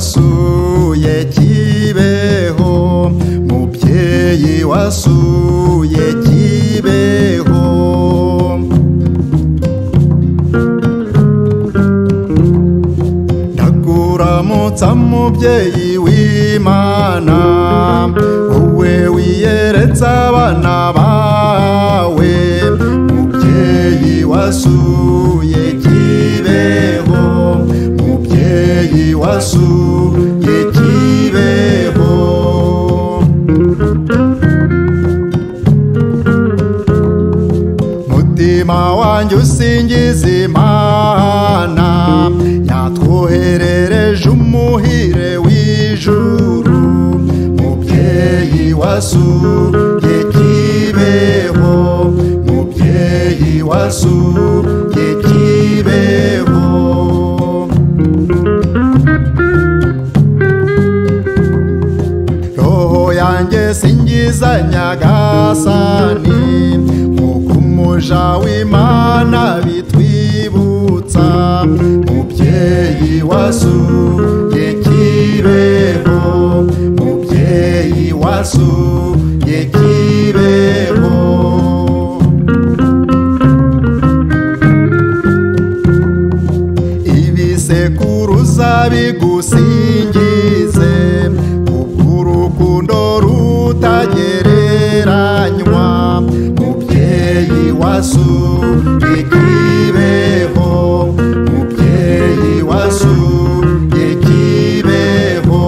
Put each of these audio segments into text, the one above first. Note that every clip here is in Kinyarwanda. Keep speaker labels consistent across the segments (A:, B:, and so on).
A: wasuye kibeho mubyeyi wasuye kibeho ndakuramutsa mubyeyi w'imana wowe wiyeretsa abana bawe mubyeyi wasuye kibeho mubyeyi wasuye kibeho mutima wanjye usingiza imana yatwoherereje umuhire w'ijuru mubyeyi wasuye kibeho mubyeyi wasuye kibeho roho yanjye singiza nyagasani nk'uko umuja w'imana bitwibutsa mubyeyi wasuye kibeho mubyeyi wasuye kibeho ibisekuruza bigusingize kubw'urukundo rutagereranywa mubyeyi wasuye kibeho mubyeyi wasuye kibeho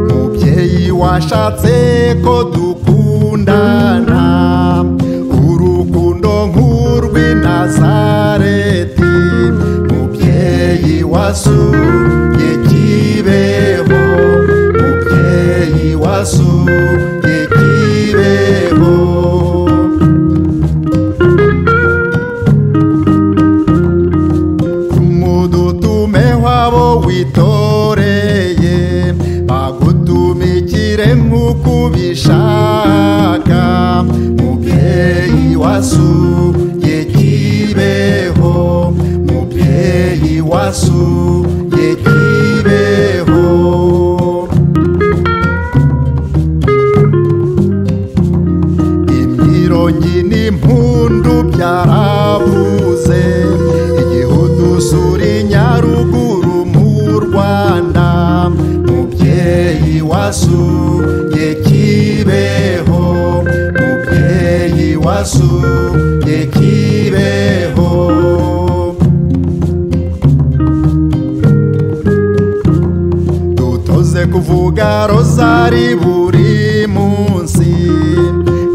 A: mubyeyi washatse ko dukundana urukundo nk'urw'i nazareti mubyeyi wasuye kibeho mubyeyi wasuye kibeho umudutume wabo witoreye bagutumikire nk'uko ubishaka mubyeyi wasuye kibeho mubyeyi wasuye kibeho imyirongi n'impundu byarabuze igihugu suri nyaruguru mu rwanda mubyeyi wasuye kibeho mubyeyi wasuye kibeho dutoze kuvuga rozari buri munsi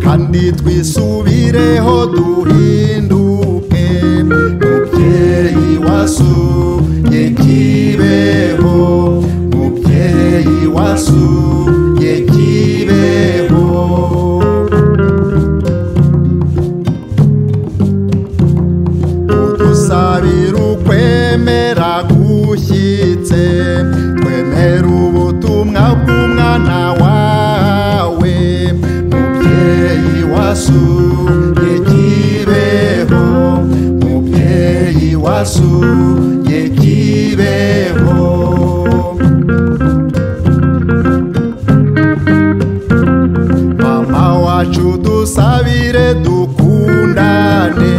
A: kandi twisubireho duhinduke mubyeyi wasuye kibeho mubyeyi wasuye kibeho udusabira ukwemera gushyitse twemera ubutumwa bw'umwana wawe mubyeyi wasuye kibeho mubyeyi wasuye kibeho mama wacu dusabire dukundane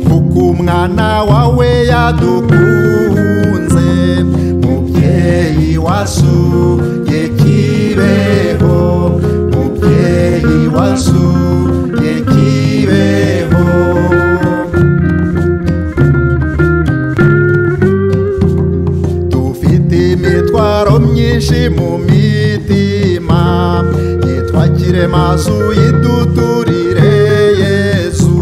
A: kuko umwana wawe yadukunze mubyeyi wasuye kibeho mubyeyi wasuye kibeho dufite imitwaro myinshi mu mitima nitwakire mazu yiduturire yesu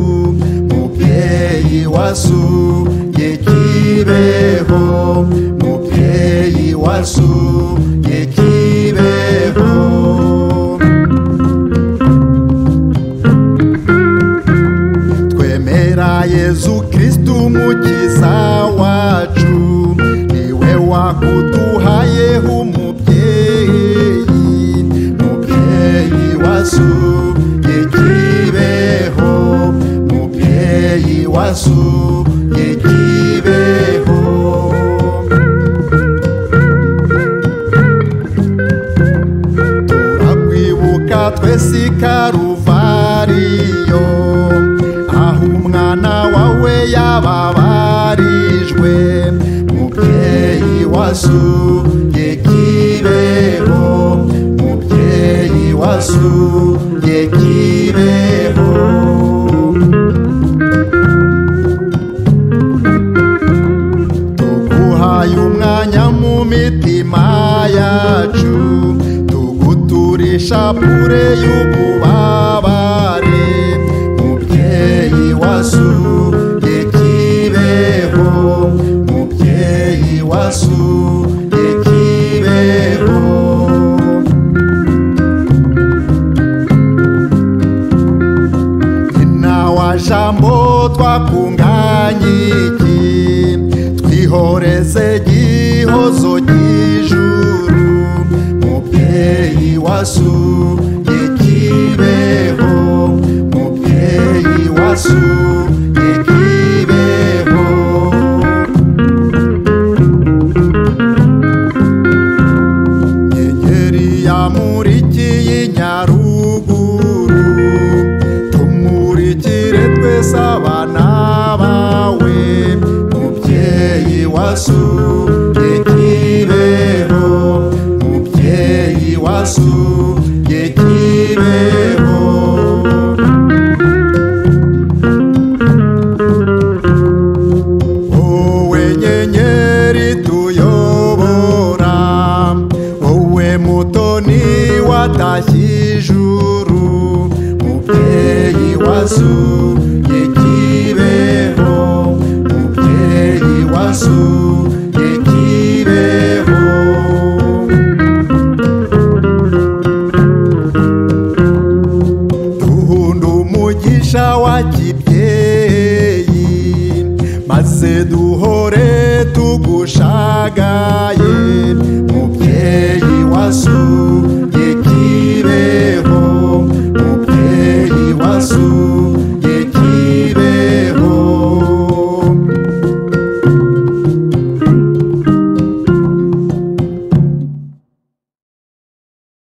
A: mubyeyi wasuye kibeho mubyeyi wasuye kibeho twemera yezu kristu mukiza wacu niwe wakuduhayeho umubyeyi mubyeyi wasuye kibeho mubyeyi wasuye kibeho kw'isi karuvariyo aho umwana wawe yababarijwe mubyeyi wasuye kibeho mubyeyi wasuye kibeho tuguhaye umwanya mu mitima yacu tuguturisha pure y'ububabare mubyeyi wasuye kibeho mubyeyi wasuye kibeho nyina wa jambo twakunganyiki twihoreze gihozo gijuru mubyeyi wasuye kibeho mubyeyi wasuye kibeho inyenyeri yamurikiye nyaruguru tumurikire twese abana bawe mubyeyi wasuye kibeho mubyeyi wasuye kibeho wowe nyenyeri tuyobora wowe mutoni watashye ijuru mubyeyi wasuye kibeho mubyeyi wasuye kibeho duhunda umugisha wa kibyeyi maze duhore tugushagaye mubyeyi wasu